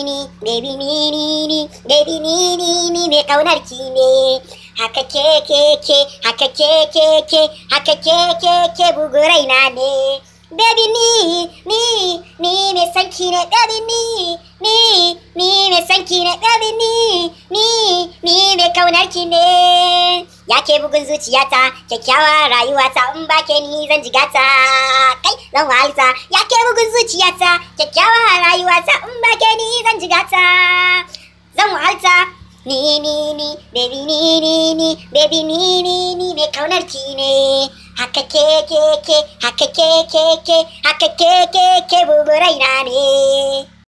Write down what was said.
ni baby ni ni ni baby ni ni ni mai kaunar ki ne haka ke ke ke haka ke ke ke haka ke ke ke bugu raina ne baby ni ni ni mai sanki ne baby ni ni ni mai sanki ne baby ni ni ni mai kaunar ki ne ya ke bugun zuciyata kyakkyawa rayuwata in ba ke ni zan jigata kai zan wahalta ya ke bugun zuciyata kyakkyawa rayuwata in ba ke ni zan jigata zan wahalta ni ni ni baby ni ni ni baby ni ni ni mai kaunar ki ne haka ke ke ke haka ke ke ke haka ke ke ke bugu raina ne